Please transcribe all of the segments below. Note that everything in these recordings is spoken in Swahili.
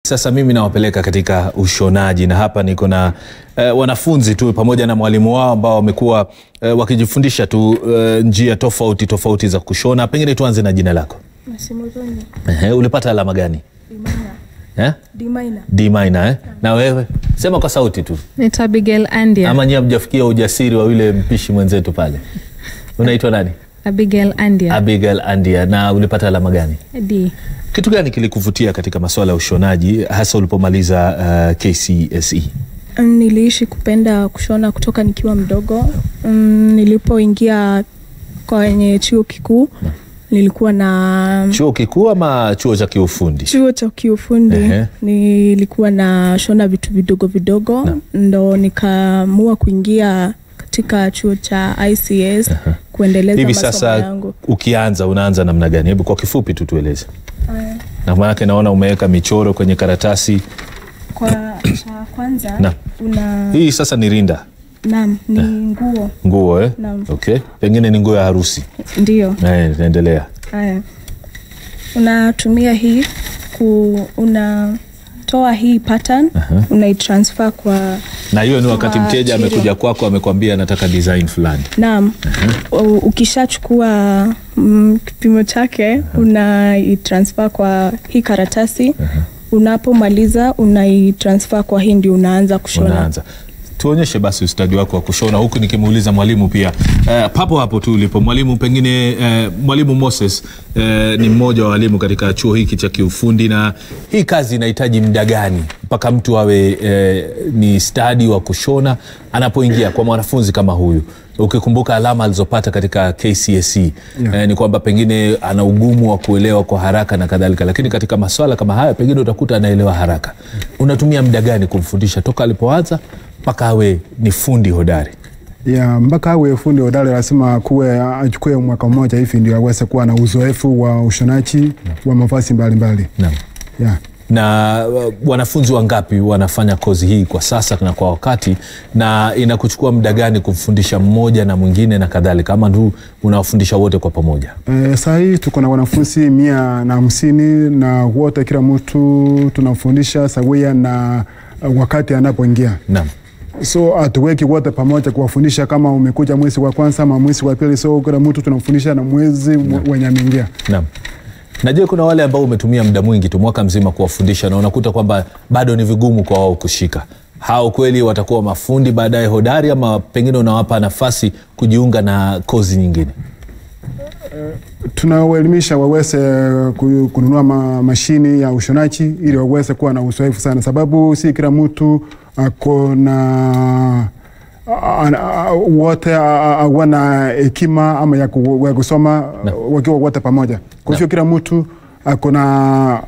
Sasa mimi nawapeleka katika ushonaji na hapa niko na eh, wanafunzi tu pamoja na mwalimu wao ambao wamekuwa eh, wakijifundisha tu eh, njia tofauti tofauti za kushona. Pengine tuanze na jina lako. Masimuzoni. Ehe, ulipata alama gani? Eh? D minor. D minor eh? Na wewe sema kwa sauti tu, Naitwa Abigail Andia. ama nyie hamjafikia ujasiri wa yule mpishi mwenzetu pale. Unaitwa nani? Abigail Andia. Abigail Andia. Na ulipata alama gani? D. Kitu gani kilikuvutia katika masuala ya ushonaji hasa ulipomaliza uh, KCSE? Mm, Niliishi kupenda kushona kutoka nikiwa mdogo. Mm, Nilipoingia kwenye chuo kikuu nilikuwa na Chuo kikuu ama chuo cha kiufundi? chuo cha kiufundi Ehe. nilikuwa na shona vitu vidogo vidogo ndo nikaamua kuingia katika chuo cha ICS kuendeleza Hivi masomo sasa yangu. ukianza unaanza namna gani? Hebu kwa kifupi tu tueleze. Aya, Na maanake naona umeweka michoro kwenye karatasi. Kwa cha kwanza Na. una Hii sasa ni rinda, naam, ni nguo nguo eh? Naam. Okay. Pengine ni nguo ya harusi. ndio. Eh, endelea. Haya, unatumia hii ku unatoa hii pattern unaitransfer kwa Na hiyo ni wakati Kwa mteja material. amekuja kwako amekwambia anataka design fulani. naam. U- Ukishachukua mm, kipimo chake unaitransfer kwa hii karatasi unapomaliza unaitransfer kwa hii ndio unaanza kushona. Unaanza. Tuonyeshe basi ustadi wako wa kushona, huku nikimuuliza mwalimu pia. Eh, papo hapo tu ulipo mwalimu, pengine eh, mwalimu Moses eh, ni mmoja wa walimu katika chuo hiki cha kiufundi, na hii kazi inahitaji muda gani mpaka mtu awe eh, ni stadi wa kushona anapoingia kwa mwanafunzi kama huyu? Ukikumbuka alama alizopata katika KCSE eh, ni kwamba pengine ana ugumu wa kuelewa kwa haraka na kadhalika, lakini katika maswala kama haya pengine utakuta anaelewa haraka. Unatumia muda gani kumfundisha toka alipoanza mpaka awe ni fundi hodari? ya mpaka awe fundi hodari lazima kuwe achukue mwaka mmoja hivi ndio aweze kuwa na uzoefu wa ushonaji wa mavazi mbalimbali. Naam. Ya. na uh, wanafunzi wangapi wanafanya kozi hii kwa sasa na kwa wakati, na inakuchukua muda gani kumfundisha mmoja na mwingine na kadhalika, ama tu unawafundisha wote kwa pamoja? E, saa hii tuko na wanafunzi mia na hamsini na wote kila mtu tunamfundisha sawia na uh, wakati anapoingia Naam. so hatuweki wote pamoja kuwafundisha kama umekuja mwezi wa kwanza ama mwezi wa pili, so kila mtu tunamfundisha na mwezi wenye ameingia. Naam. Na je, kuna wale ambao umetumia muda mwingi tu mwaka mzima kuwafundisha na unakuta kwamba bado ni vigumu kwa wao kushika, hao kweli watakuwa mafundi baadaye hodari, ama pengine unawapa nafasi kujiunga na kozi nyingine? tunawaelimisha waweze ku- kununua ma, mashini ya ushonaji ili waweze kuwa na uzoefu sana, sababu si kila mtu ako na a- a- a- wote hawana hekima ama ya, ku, ya kusoma wakiwa wote pamoja. Kwa hivyo kila mtu ako na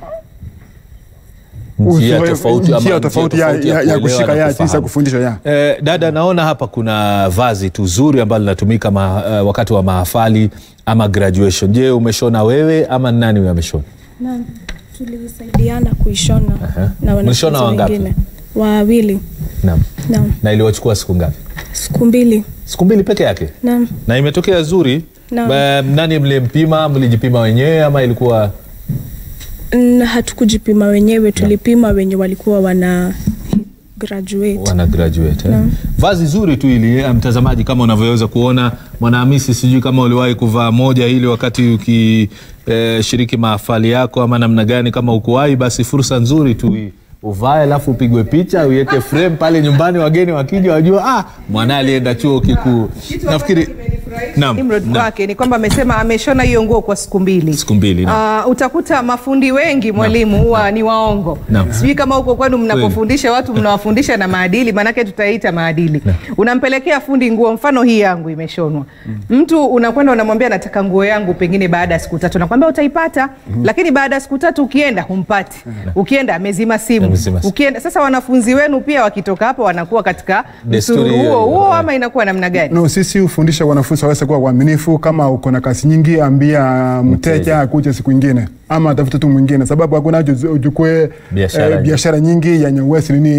Njia uzoefu- tofauti ama njia njia tofauti ya, tofauti ya ya, ya kuelewa kushika na ya jinsi ya kufahamu. kufundisha ya. Eh, dada, naona hapa kuna vazi tu zuri ambalo linatumika ma, eh, wakati wa mahafali ama graduation. Je, umeshona wewe ama ni nani huyo ameshona? Naam, tulisaidiana kuishona na wanafunzi Mlishona wangapi? wengine wawili. Naam. Naam, Na iliwachukua siku ngapi? siku mbili. Siku mbili peke yake, Naam, na imetokea zuri. Naam. Ba- Nani mlimpima? Mlijipima wenyewe ama ilikuwa Mm, hatukujipima wenyewe, tulipima wenye walikuwa wana graduate. wana graduate eh? Vazi zuri tu ili eh, mtazamaji, kama unavyoweza kuona Mwanahamisi, sijui kama uliwahi kuvaa moja hili wakati ukishiriki mahafali yako ama namna gani. Kama ukuwahi, basi fursa nzuri tu hii uvae, alafu upigwe picha uiweke frame pale nyumbani, wageni wakija wajua, ah, mwanae alienda chuo kikuu. Nafikiri naam, Nimrod naam. kwake ni kwamba amesema ameshona hiyo nguo kwa siku mbili. Siku mbili, naam. Ah, utakuta mafundi wengi mwalimu huwa ni waongo. Naam. Sijui kama huko kwenu mnapofundisha watu mnawafundisha na maadili, maanake tutaita maadili. Unampelekea fundi nguo, mfano hii yangu imeshonwa. Mtu unakwenda unamwambia nataka nguo yangu pengine baada ya siku tatu, nakwambia utaipata, lakini baada ya siku tatu ukienda humpati. Ukienda amezima simu. Amezima simu. Ukienda sasa, wanafunzi wenu pia wakitoka hapo wanakuwa katika Desturi msururu hiyo huo hiyo, huo, eh. ama inakuwa namna gani? No, sisi hufundisha wanafunzi waweze kuwa waaminifu. Kama uko na kazi nyingi, ambia Mteja. mteja akuje siku ingine ama atafute tu mwingine, sababu hakuna haja uzu- uchukue Biashara eh, nyingi. biashara nyingi yenye uwezi nini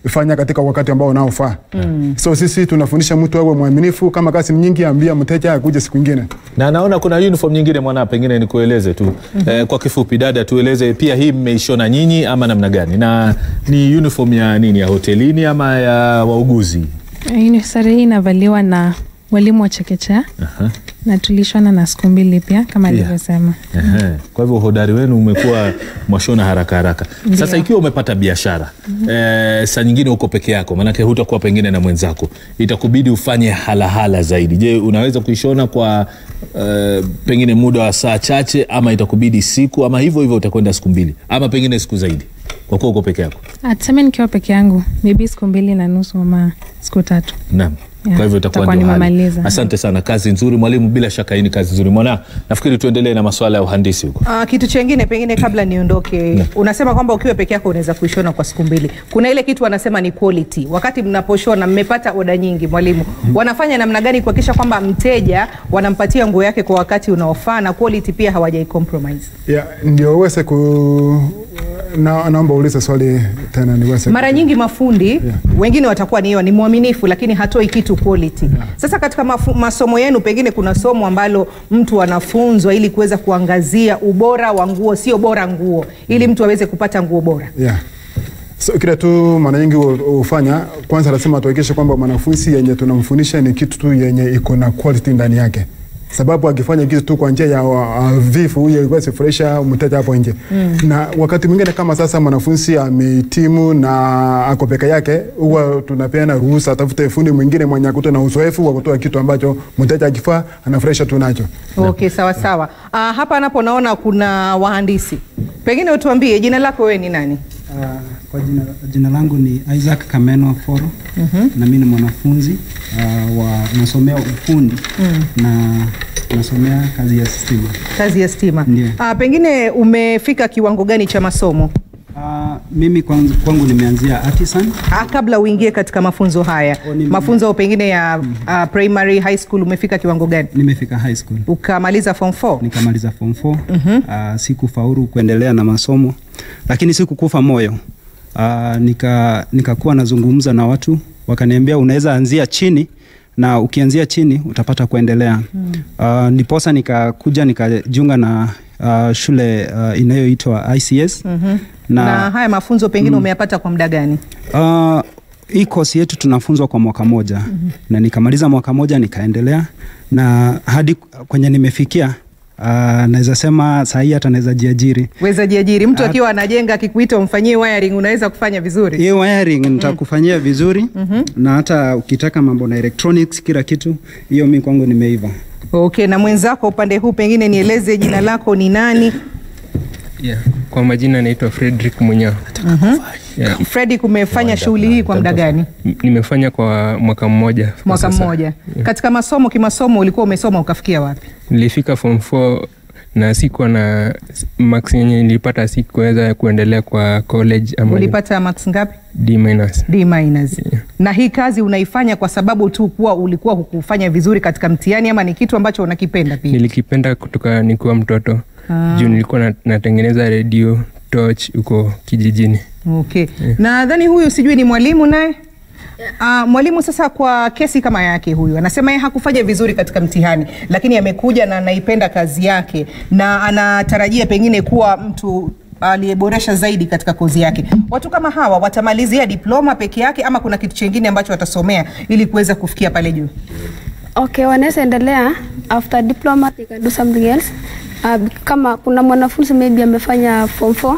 ifanya katika wakati ambao unaofaa. So sisi tunafundisha mtu awe mwaminifu, kama kazi ni nyingi, ambia mteja akuje siku ingine. na naona kuna uniform nyingine mwana, pengine nikueleze tu eh, kwa kifupi, dada, tueleze pia hii mmeishona nyinyi ama namna gani, na ni uniform ya nini, ya hotelini ama ya wauguzi? Hii sare hii inavaliwa na walimu wa chekechea Aha. na tulishona na siku mbili pia kama Pia. alivyosema. Ehe. Kwa hivyo uhodari wenu umekuwa mwashona haraka haraka. Sasa Ndio. ikiwa umepata biashara eh, saa nyingine uko peke yako, maanake hutakuwa pengine na mwenzako, itakubidi ufanye halahala zaidi. Je, unaweza kuishona kwa eh, pengine muda wa saa chache, ama itakubidi siku, ama hivyo hivyo utakwenda siku mbili, ama pengine siku zaidi, kwa kuwa uko peke yako? Ah, Tuseme nikiwa peke yangu maybe siku mbili na nusu ama siku tatu. Naam. Yeah, Kwa hivyo itakuwa itakuwa ndio hali. nimemaliza. Asante sana, kazi nzuri mwalimu, bila shaka hii ni kazi nzuri. Mwana, nafikiri tuendelee na masuala ya uhandisi huko. Uh, kitu chengine pengine kabla niondoke, unasema kwamba ukiwa peke yako unaweza kuishona kwa siku mbili. Kuna ile kitu wanasema ni quality. Wakati mnaposhona, mmepata oda nyingi, mwalimu, wanafanya namna gani kuhakikisha kwamba mteja wanampatia nguo yake kwa wakati unaofaa na quality pia hawajai compromise? Yeah, ndio uweze ku na, naomba ulize swali tena niweze Mara nyingi mafundi wengine watakuwa ni hiyo ni mwaminifu, lakini hatoi kitu quality. Sasa katika mafu, masomo yenu pengine kuna somo ambalo mtu anafunzwa ili kuweza kuangazia ubora wa nguo, sio bora nguo, ili mtu aweze kupata nguo bora. Yeah. So kile tu mara nyingi hu- hufanya kwanza, lazima tuhakikishe kwamba mwanafunzi yenye tunamfundisha ni kitu tu yenye iko na quality ndani yake, sababu akifanya kitu tu kwa njia ya uh, vifu huyo iwezi furahisha mteja hapo nje mm. Na wakati mwingine kama sasa mwanafunzi amehitimu na ako peke yake, huwa tunapeana ruhusa atafute fundi mwingine mwenye akuta na uzoefu wa kutoa kitu ambacho mteja akifaa anafurahisha tu nacho. Okay, sawa sawa. Uh, hapa napo naona kuna wahandisi, pengine utuambie jina lako wewe ni nani? Uh, kwa jina, jina langu ni Isaac Kameno Foro na mimi ni mwanafunzi uh, wa nasomea ufundi na nasomea kazi ya stima. Kazi ya stima. Ndio. Uh, pengine umefika kiwango gani cha masomo? Uh, mimi kwangu, kwangu nimeanzia artisan Ah, kabla uingie katika mafunzo haya O, nime- mafunzo pengine ya uh, primary high school umefika kiwango gani nimefika high school ukamaliza form 4 nikamaliza form 4 uh, sikufaulu kuendelea na masomo lakini sikukufa moyo uh, nika nikakuwa nazungumza na watu wakaniambia unaweza anzia chini na ukianzia chini utapata kuendelea mm. uh, niposa nikakuja nikajiunga na uh, shule uh, inayoitwa ICS mm-hmm. na, na, haya mafunzo pengine umeyapata kwa muda gani Uh, hii kosi yetu tunafunzwa kwa mwaka moja mm-hmm. na nikamaliza mwaka moja nikaendelea na hadi kwenye nimefikia uh, naweza sema saa hii hata naweza jiajiri weza jiajiri mtu akiwa anajenga akikuita umfanyie wiring unaweza kufanya vizuri hiyo wiring nitakufanyia vizuri mm-hmm. na hata ukitaka mambo na electronics kila kitu hiyo mi kwangu nimeiva okay na mwenzako upande huu pengine nieleze jina lako ni nani Yeah. Kwa majina naitwa Frederick Munyao. Yeah. fredi kumefanya shughuli hii kwa muda gani M- Nimefanya kwa mwaka mmoja. kwa mwaka sasa. mmoja katika masomo kimasomo ulikuwa umesoma ukafikia wapi Nilifika form 4 na sikuwa na max yenye nilipata sikuweza kuendelea kwa college ama ulipata max ngapi D minus. D minus. Na hii kazi unaifanya kwa sababu tu kuwa ulikuwa hukufanya vizuri katika mtihani ama ni kitu ambacho unakipenda pia? Nilikipenda kutoka nikiwa mtoto juu nilikuwa na, natengeneza redio torch huko kijijini. Okay. Nadhani huyu sijui ni mwalimu naye. Uh, mwalimu sasa, kwa kesi kama yake, huyu anasema yeye hakufanya vizuri katika mtihani, lakini amekuja na anaipenda kazi yake na anatarajia pengine kuwa mtu aliyeboresha zaidi katika kozi yake. Watu kama hawa watamalizia diploma peke yake ama kuna kitu chingine ambacho watasomea ili kuweza kufikia pale juu? Okay, wanaweza endelea after diploma they can do something else. Uh, kama kuna mwanafunzi maybe amefanya form 4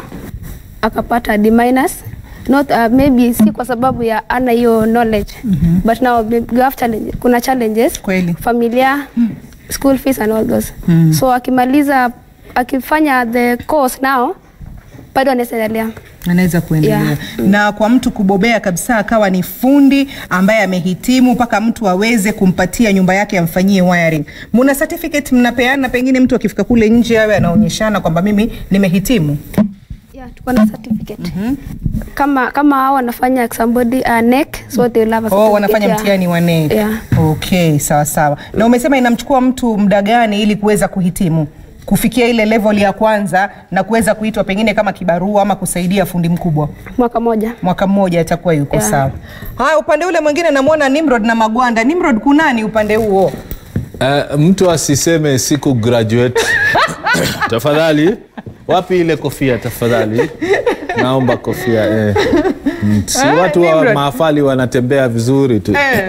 akapata D minus not uh, maybe si kwa sababu ya ana hiyo knowledge mm-hmm. but now maybe you have challenge, kuna challenges Kweli. familia school fees and all those mm. so akimaliza akifanya the course now bado anaweza endelea anaweza kuendelea Yeah. na kwa mtu kubobea kabisa akawa ni fundi ambaye amehitimu mpaka mtu aweze kumpatia nyumba yake amfanyie wiring. Muna certificate mnapeana, pengine mtu akifika kule nje awe anaonyeshana kwamba mimi nimehitimu. Yeah, tuko na certificate. Kama kama hao wanafanya somebody uh, NEC so they will have a Oh, certificate, wanafanya yeah. mtihani wa NEC. Yeah. Okay, sawa sawa. Na umesema inamchukua mtu muda gani ili kuweza kuhitimu? kufikia ile level ya kwanza na kuweza kuitwa pengine kama kibarua ama kusaidia fundi mkubwa? Mwaka moja. Mwaka mmoja atakuwa yuko Yeah. sawa. Haya, upande ule mwingine namwona Nimrod na Magwanda. Nimrod, kunani upande huo? Uh, mtu asiseme siku graduate tafadhali. Wapi ile kofia tafadhali? Naomba kofia eh. Mm, Si Ah, watu wa Nimrod. mahafali wanatembea vizuri tu Eh.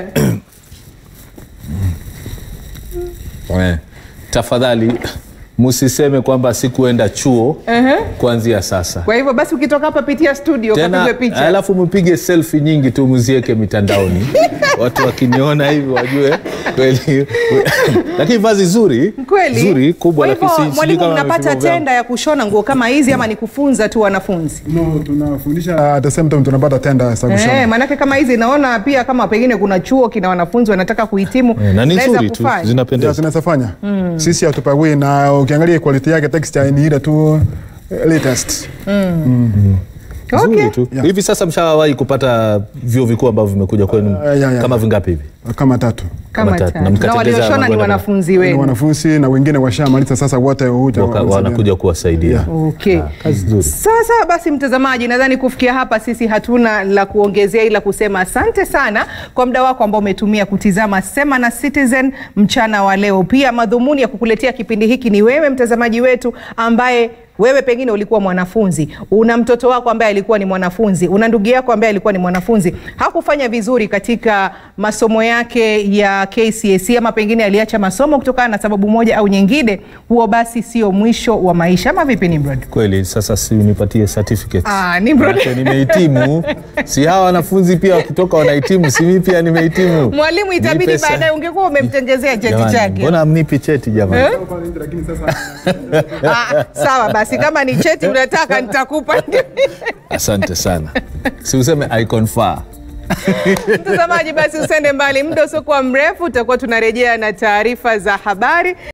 eh. Tafadhali musiseme kwamba sikuenda chuo kuanzia sasa Kwa hivyo basi ukitoka hapa pitia studio tena, kapigwe picha. alafu mpige selfie nyingi tu muzieke mitandaoni, watu wakiniona hivi wajue kweli. Lakini vazi zuri Kweli? zuri kubwa, Kwa hivyo, lakini si- sijui mwalimu, kama mnapata vipimo vyangu. tenda ya kushona nguo kama hizi ama ni kufunza tu wanafunzi? No, tunafundisha at the same time tunapata tenda za Eh, kushona. maanake kama hizi naona pia kama pengine kuna chuo kina wanafunzi wanataka kuhitimu Eh, na ni naweza nzuri tu kufanya. Ndio zinapendeza. zinaweza fanya. Sisi hatupagui na ukiangalia quality yake texture ni ile tu eh, latest. Okay. Nzuri tu. Yeah. Hivi sasa mshawahi kupata vyuo vikuu ambavyo vimekuja kwenu yeah, yeah. kama vingapi hivi? Kama tatu. Kama Kama tatu. tatu. Na Na mkatengeza walioshona ni magwanda wanafunzi Ni wenu. wanafunzi na wengine washamaliza sasa wote huja Waka- wanasaidia. wanakuja kuwasaidia. Yeah. Okay. Kazi nzuri. Sasa basi, mtazamaji, nadhani kufikia hapa sisi hatuna la kuongezea ila kusema asante sana kwa muda wako ambao umetumia kutizama Sema na Citizen mchana wa leo. Pia madhumuni ya kukuletea kipindi hiki ni wewe mtazamaji wetu ambaye wewe pengine ulikuwa mwanafunzi, una mtoto wako ambaye alikuwa ni mwanafunzi, una ndugu yako ambaye alikuwa ni mwanafunzi, hakufanya vizuri katika masomo yake ya KCSE ama pengine aliacha masomo kutokana na sababu moja au nyingine, huo basi sio mwisho wa maisha, ama vipi Nimrod? Kweli sasa si nipatie certificate. Ah, Nimrod. Manake nimehitimu. Si hawa wanafunzi pia wakitoka wanahitimu, si mimi pia nimehitimu. Mwalimu, itabidi Nipe sa- baadaye ungekuwa umemtengezea cheti Jamani, chake. Mbona amnipi cheti jamani? Lakini sasa Ah, sawa basi, kama ni cheti unataka nitakupa. Asante sana. Si useme I confer. Mtazamaji, basi usende mbali, muda usiokuwa mrefu tutakuwa tunarejea na taarifa za habari.